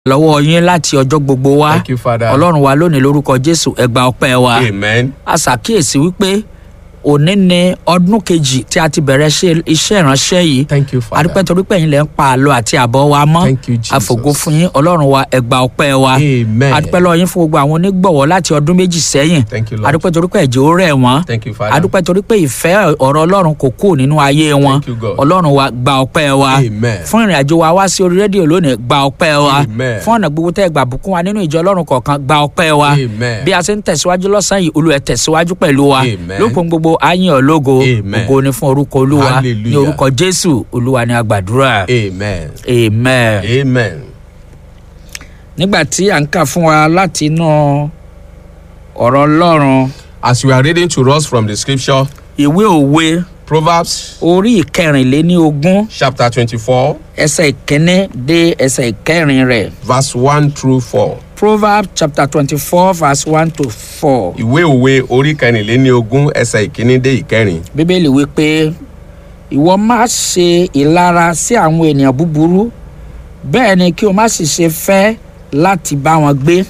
lọ́wọ́ yín láti ọjọ́ gbogbo wá Thank you, Father. ọlọ́run wa lónìí lórúkọ jésù ẹ gba ọpẹ́ wa Amen. a ṣàkíyèsí wípé òní ni ọdún kejì tí a ti bẹ̀rẹ̀ ṣe- iṣẹ́ ìránṣẹ́ yìí Thank you, Father. adúpẹ́ torí pé ẹ̀yin lẹ̀ ń pa àlọ́ àti àbọ̀ wa mọ́ Thank you, Jesus. àfògo fún yín ọlọ́run wa ẹ gba ọpẹ́ wa Amen. adúpẹ́ lọ́wọ́ yín fún gbogbo àwọn onígbọ̀wọ́ láti ọdún méjì sẹ́yìn Thank you, Lord. adúpẹ́ torí pé ẹ̀jẹ̀ ó rẹ̀ wọ́n Thank you, Father. adúpẹ́ torí pé ìfẹ́ ọ̀rọ̀ ọlọ́run kò kúrò nínú ayé wọn Thank you, God. ọlọ́run wa gba ọpẹ́ wa Amen. fún ìrìn àjò wa wá sí orí rédíò lónìí gba ọpẹ́ wa Amen. fún ọ̀nà gbogbo tẹ́ ẹ gbà bùkún wa nínú ìjọ ọlọ́run kọ̀ọ̀kan gba ọpẹ́ wa Amen. bí a ṣe ń tẹ̀síwájú lọ́sàn-án yìí olú ẹ̀ tẹ̀síwájú pẹ̀lú wa Amen. lópin gbogbo ayín ológo Amen. ògo ni fún orúkọ olúwa ní Hallelujah. orúkọ jésù olúwa ni a gbàdúrà Amen. amen. Amen. nígbà tí à ń kà fún wa láti inú ọ̀rọ̀ ọlọ́run As we are reading to us from the scripture, ìwé òwe Proverbs orí ìkẹrìnléní ogún chapter 24, ẹsẹ̀ ìkíní dé ẹsẹ̀ ìkẹrin rẹ̀ verse 1 through 4. proverbs chapter twenty-four verse one to four Ìwé òwe orí kẹrìnléníogún ẹsẹ̀ ìkíní dé ìkẹrin. bíbélì wípé ìwọ má ṣe ìlara sí àwọn ènìyàn búburú bẹ́ẹ̀ ni kí o má sì ṣe fẹ́ láti bá wọn gbé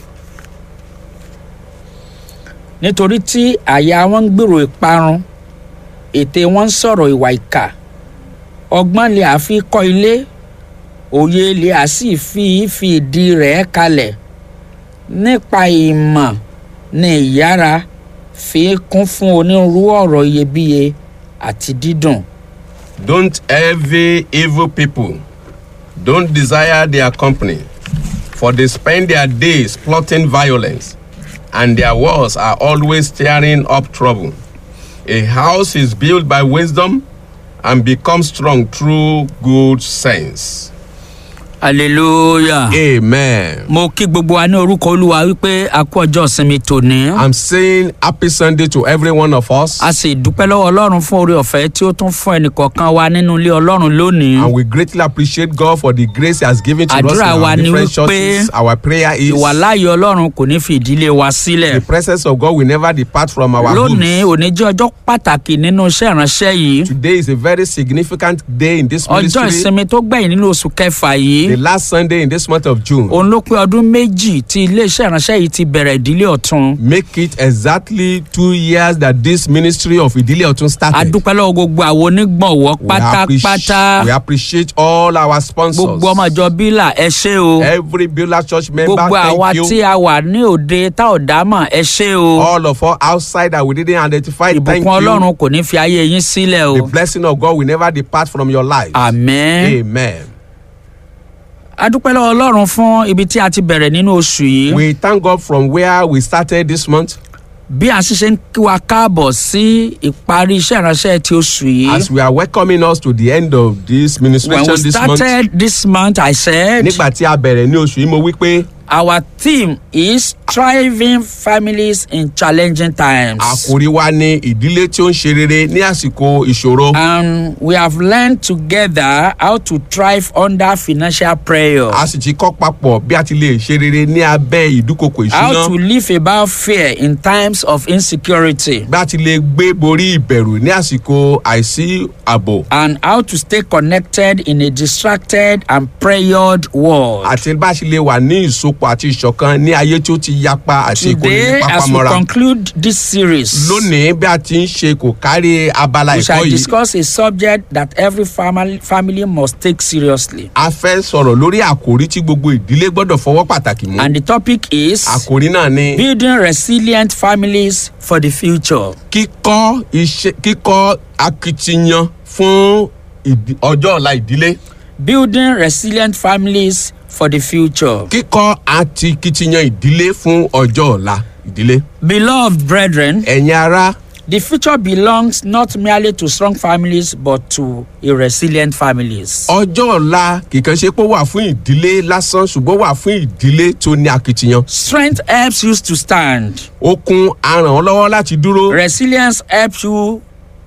nítorí tí àyà wọn ń gbèrò ìparun ètè wọn ń sọ̀rọ̀ ìwà ìkà ọgbọ́n lè àfi kọ́ ilé òye lè à sì fi fi ìdí rẹ̀ kalẹ̀ nípa ìmọ̀ ni ìyára fi kún fún onírúurú ọ̀rọ̀ iyebíye àti dídùn. Don't envy evil people. Don't desire their company, for they spend their days plotting violence, and their walls are always stirring up trouble. A house is built by wisdom and becomes strong through good sense. hallelujah. Amen. mo kí gbogbo wa ní orúkọ olúwa wípé a kú ọjọ́ ìsinmi tòní. I'm saying happy Sunday to every one of us, a sì dúpẹ́ lọ́wọ́ ọlọ́run fún oore ọ̀fẹ́ tí ó tún fún ẹnìkọ̀ọ̀kan wa nínú ilé ọlọ́run lónìí. and we greatly appreciate God for the grace He has given to us in Àdúrà wa our ni different wípé churches. Our prayer is ìwàláyé ọlọ́run kò ní fi ìdílé wa sílẹ̀. the presence of God will never depart from our lónìí homes. òní jẹ́ ọjọ́ pàtàkì nínú iṣẹ́ ìránṣẹ́ yìí. Today is a very significant day in this ọjọ́ ministry. ìsinmi tó gbẹ̀yìn nínú oṣù kẹfà The yìí. last Sunday in this month of June. òun ló pé ọdún méjì tí iléeṣẹ́ ìránṣẹ́ yìí ti bẹ̀rẹ̀ ìdílé ọ̀tun. Make it exactly two years that this ministry of Idile Otun a started. dúpẹ́ lọ́wọ́ gbogbo àwọn onígbọ̀wọ́ We appreciate- pátápátá We appreciate all our sponsors. gbogbo ọmọ ìjọ bílà ẹ ṣé o Every Beulah Church member, gbogbo àwa thank tí you. a wà ní òde tá ò dá mọ̀ ẹ ṣé o All of us outside that we didn't identify, thank ìbùkún you. ọlọ́run kò ní fi ayé yín sílẹ̀ o The blessing of God will never depart from your life. àmín Amen. a dúpẹ́ lọ́wọ́ ọlọ́run fún ibi tí a ti bẹ̀rẹ̀ nínú oṣù yìí We thank God from where we started this month. bí a sì ṣe ń kí wa káàbọ̀ sí ìparí iṣẹ́ ìránṣẹ́ ti oṣù yìí As we are welcoming us to the end of this when ministration we this month. started this month I said Nígbà tí a bẹ̀rẹ̀ ní oṣù yìí, mo wí pé our theme is thriving families in challenging times. àkòrí wa ní ìdílé tí ó ń ṣe rere ní àsìkò ìṣòro. and we have learned together how to thrive under financial pressure. A sì ti kọ́ papọ̀ bí a ti lè ṣe rere ní abẹ́ ìdúkokò how to ìṣúná. live about fear in times of insecurity. Bí a ti lè gbé borí ìbẹ̀rù ní àsìkò àìsí ààbò. and how to stay connected in a distracted and pressured world. Àti bá a ṣe lè wà ní ìsopọ̀ àti ìṣọ̀kan ní ayé tí ó ti yapa àti ìkórè today ní as we pápámọ́ra. conclude this series. Lónìí bí a ti ń ṣe kò kárí abala we shall ẹ̀kọ́ yìí. discuss a subject that every family family must take seriously. A fẹ́ sọ̀rọ̀ lórí àkòrí tí gbogbo ìdílé gbọ́dọ̀ fọwọ́ pàtàkì mú. and the topic is Àkòrí náà ni building resilient families for the future. kíkọ́ iṣẹ́ kíkọ́ akitiyan fún ìdí- ọjọ́ ọ̀la ìdílé. building resilient families for the future. Kíkọ́ àti kitiyan ìdílé fún ọjọ́ ọ̀la ìdílé. Beloved brethren, Ẹ̀yin ará the future belongs not merely to strong families but to a resilient families. ọjọ́ ọ̀la kìkan ṣe pé ó wà fún ìdílé lásán ṣùgbọ́n ó wà fún ìdílé tó ní akitiyan. Strength helps you to stand. Okun á ràn ọ́ lọ́wọ́ láti dúró. Resilience helps you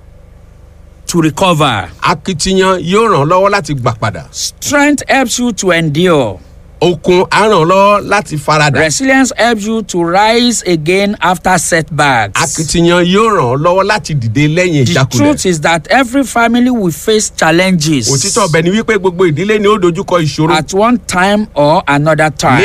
to recover. Akitiyan yóò ràn ọ́ lọ́wọ́ láti gbà padà. Strength helps you to endure. okun á ràn ọ́ lọ́wọ́ láti faradà. Resilience helps you to rise again after setbacks. akitiyan yóò ràn ọ́ lọ́wọ́ láti dìde lẹ́yìn The ìjákulẹ̀. truth is that every family will face challenges òtítọ́ ọbẹ̀ ni wípé gbogbo ìdílé ni ó dojúkọ ìṣòro. at one time or another time.